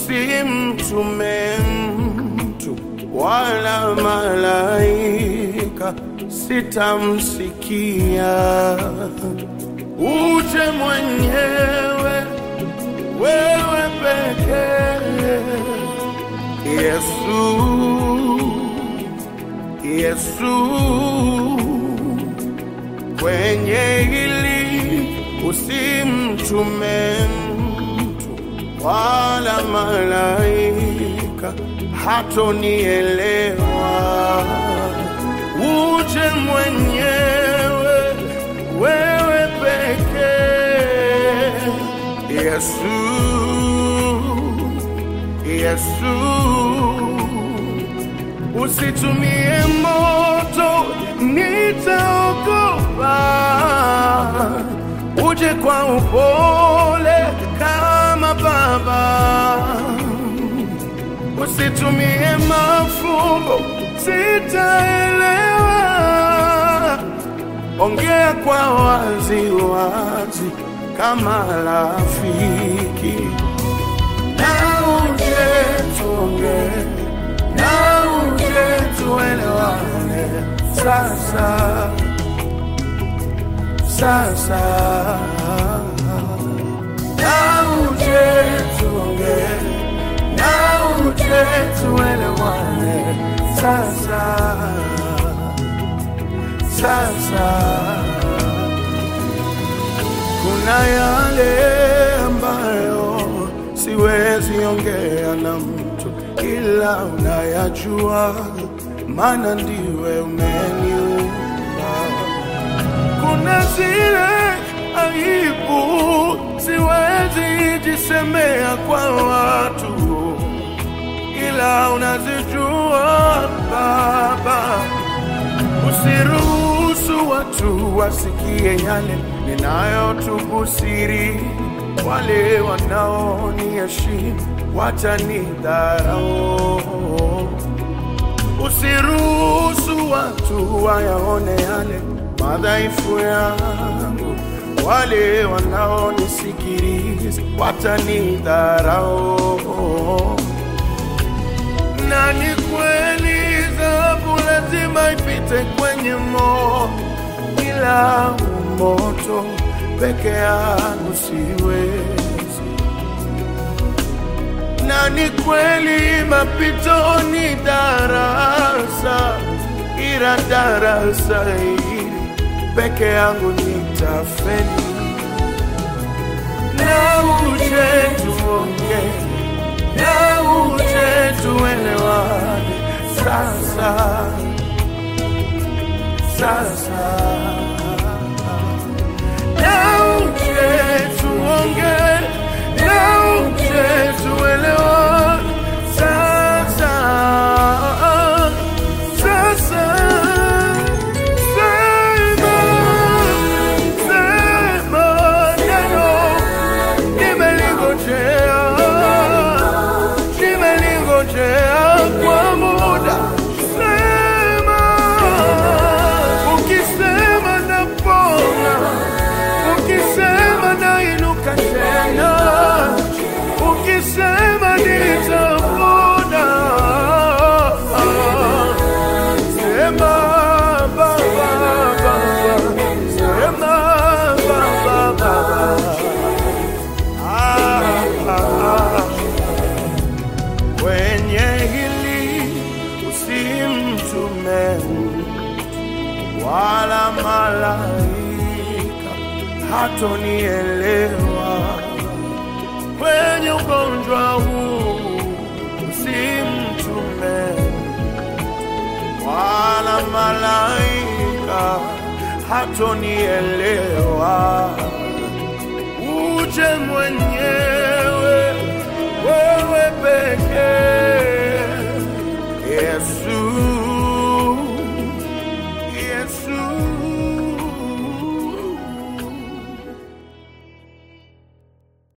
usimtume mtu wala malaika, sitamsikia. Uje mwenyewe wewe pekee, Yesu, Yesu, kwenye hili usimtume mtu wala malaika, hatonielewa. Uje mwenyewe wewe pekee, Yesu, Yesu, usitumie moto, nitaogopa. Uje kwa upole kama baba, usitumie mafumbo, sitaelewa. Ongea kwa wazi wazi kama rafiki, na uje tuongee, na uje tuelewane sasa sasa, na uje tuongee, na uje tuelewane sasa sasa. Kuna yale ambayo siwezi ongea na mtu, ila unayajua, maana ndiwe umeniumba. Kuna zile aibu siwezi jisemea kwa watu, ila unazijua Baba. Usiruhusu watu wasikie yale ninayotubu siri, wale wanaoniheshimu watanidharau. Usiruhusu watu wayaone yale madhaifu yangu, wale wanaonisikiliza watanidharau. Na ni kweli dhahabu lazima ipite kwenye moto, ila moto peke yangu siwezi. Na ni kweli mapito ni darasa, ila darasa hili peke yangu nitafeli. Na uje tuongee na uje tuelewane sasa sasa, na uje tuongee, na uje tuelewane sasa sasa. Sema, sema neno nimelingojea, nimelingojea kwa muda. Sema, ukisema napona, ukisema nainuka tena, ukisema nitapona. Sema Baba, Baba, sema Baba, Baba. Ah, ah, ah. Kwenye hili usimtume wala malaika, hatonielewa. Kwenye ugonjwa huu usimtume wala malaika, hatonielewa. Uje mwenyewe